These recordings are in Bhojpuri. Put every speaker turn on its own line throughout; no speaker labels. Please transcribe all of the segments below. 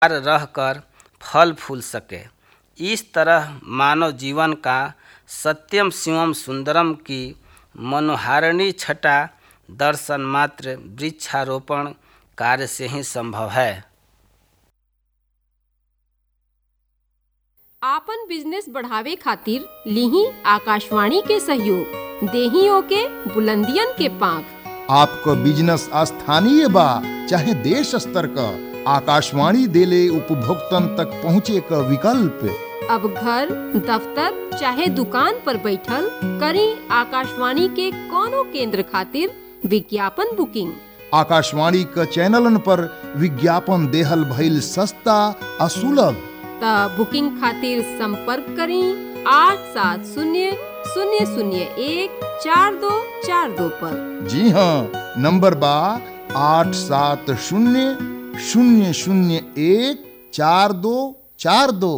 रहकर फल फूल सके इस तरह मानव जीवन का सत्यम शिवम सुंदरम की मनोहारिणी छटा दर्शन मात्र वृक्षारोपण कार्य से ही संभव है
आपन बिजनेस बढ़ावे खातिर लिही आकाशवाणी के सहयोग देही ओके बुलंदियन के पांख
आपको बिजनेस स्थानीय बा चाहे देश स्तर का आकाशवाणी देले उपभोक्तन तक पहुँचे का विकल्प
अब घर दफ्तर चाहे दुकान पर बैठल करी आकाशवाणी के कोनो केंद्र खातिर विज्ञापन बुकिंग
आकाशवाणी का चैनलन पर विज्ञापन देहल भइल सस्ता आ सुलभ
त बुकिंग खातिर संपर्क करी आठ सात शून्य शून्य शून्य एक चार दो चार दो पर
जी हाँ नंबर बा आठ सात शून्य शून्य शून्य एक चार दो चार दो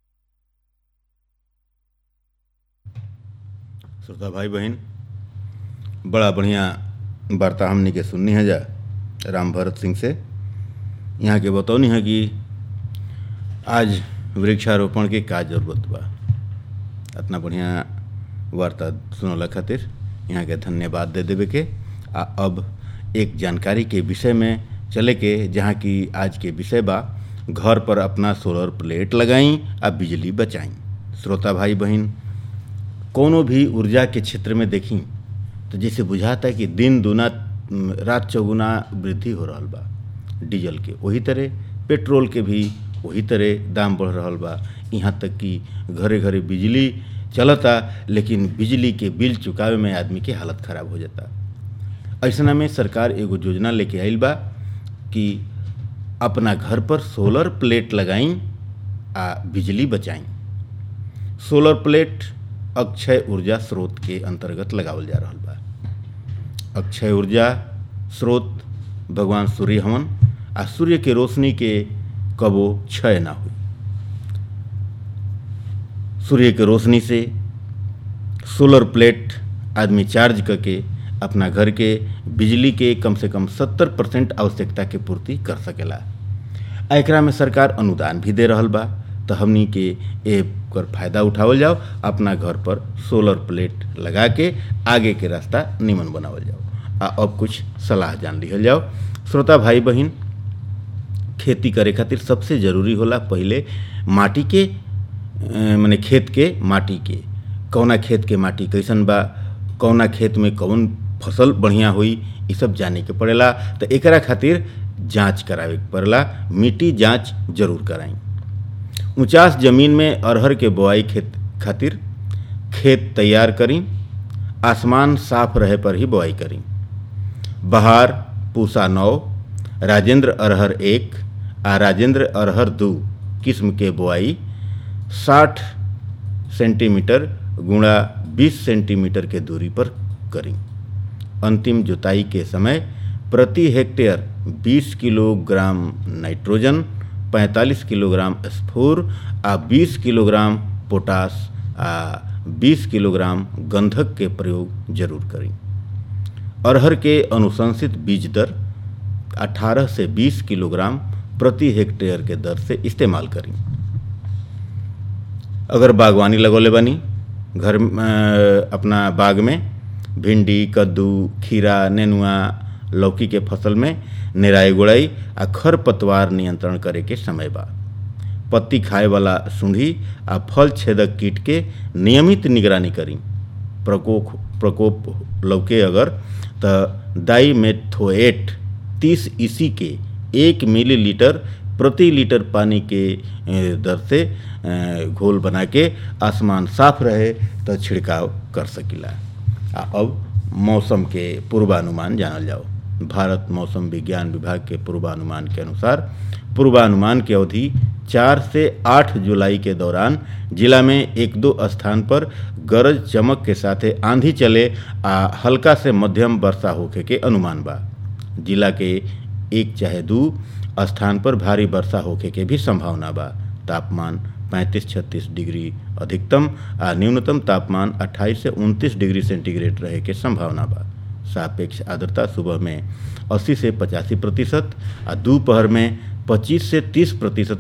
श्रोता भाई बहन बड़ा बढ़िया वार्ता हमने के सुननी है जा राम भरत सिंह से यहाँ के बतौनी है कि आज वृक्षारोपण के का जरूरत बा इतना बढ़िया वार्ता सुनला खातिर यहाँ के धन्यवाद दे देवे के आ अब एक जानकारी के विषय में चले के जहाँ की आज के विषय बा घर पर अपना सोलर प्लेट लगाई आ बिजली बचाई श्रोता भाई बहन कोनो भी ऊर्जा के क्षेत्र में देखी तो जैसे बुझाता है कि दिन दूना रात चौगुना वृद्धि हो रहा बा डीजल के वही तरह पेट्रोल के भी वही तरह दाम बढ़ रहा बा यहाँ तक कि घरे घरे बिजली चलता लेकिन बिजली के बिल चुकावे में आदमी के हालत ख़राब हो जाता ऐसा में सरकार एगो योजना लेके आइल बा कि अपना घर पर सोलर प्लेट लगाई आ बिजली बचाई सोलर प्लेट अक्षय ऊर्जा स्रोत के अंतर्गत लगावल जा रहा बा अक्षय ऊर्जा स्रोत भगवान सूर्य हवन आ सूर्य के रोशनी के कबो क्षय ना हुई सूर्य के रोशनी से सोलर प्लेट आदमी चार्ज करके अपना घर के बिजली के कम से कम सत्तर परसेंट आवश्यकता के पूर्ति कर सकेला एकरा में सरकार अनुदान भी दे रहल बा तो हमनी के ए कर फायदा उठावल जाओ अपना घर पर सोलर प्लेट लगा के आगे के रास्ता निमन बनावल जाओ आ अब कुछ सलाह जान लिहल जाओ श्रोता भाई बहन खेती करे खातिर सबसे जरूरी होला पहले माटी के माने खेत के माटी के कौना खेत के माटी कैसन बा कौना खेत में कौन फसल बढ़िया हुई ये सब जाने के पड़ेला तो एकरा खातिर जांच करावे के पड़ेला मिट्टी जांच जरूर कराई ऊंचास जमीन में अरहर के बोआई खेत खातिर खेत तैयार करी आसमान साफ रहे पर ही बोआई करी बहार पूसा नौ राजेंद्र अरहर एक आ राजेंद्र अरहर दो किस्म के बोआई 60 सेंटीमीटर गुणा 20 सेंटीमीटर के दूरी पर करी अंतिम जुताई के समय प्रति हेक्टेयर 20 किलोग्राम नाइट्रोजन 45 किलोग्राम स्फूर आ 20 किलोग्राम पोटास आ 20 किलोग्राम गंधक के प्रयोग जरूर करी अरहर के अनुशंसित बीज दर 18 से 20 किलोग्राम प्रति हेक्टेयर के दर से इस्तेमाल करी अगर बागवानी लगौले बनी घर अपना बाग में भिंडी कद्दू खीरा नेनुआ लौकी के फसल में निराई गुड़ाई आ खर पतवार नियंत्रण करे के समय बा पत्ती खाए वाला सूंढी आ फल छेदक कीट के नियमित निगरानी करी प्रकोप प्रकोप लौके अगर तो दाई मेथोएट तीस ईसी के एक मिलीलीटर प्रति लीटर पानी के दर से घोल बना के आसमान साफ रहे तो छिड़काव कर सकिला आ अब मौसम के पूर्वानुमान जानल जाओ भारत मौसम विज्ञान विभाग के पूर्वानुमान के अनुसार पूर्वानुमान की अवधि चार से आठ जुलाई के दौरान जिला में एक दो स्थान पर गरज चमक के साथ आंधी चले आ हल्का से मध्यम वर्षा होखे के अनुमान बा जिला के एक चाहे दो स्थान पर भारी वर्षा होखे के भी संभावना बा तापमान 35-36 डिग्री अधिकतम आ न्यूनतम तापमान 28 से 29 डिग्री सेंटीग्रेड रहे के संभावना बा सापेक्ष आर्द्रता सुबह में 80 से पचासी प्रतिशत आ दोपहर में 25 से 30 प्रतिशत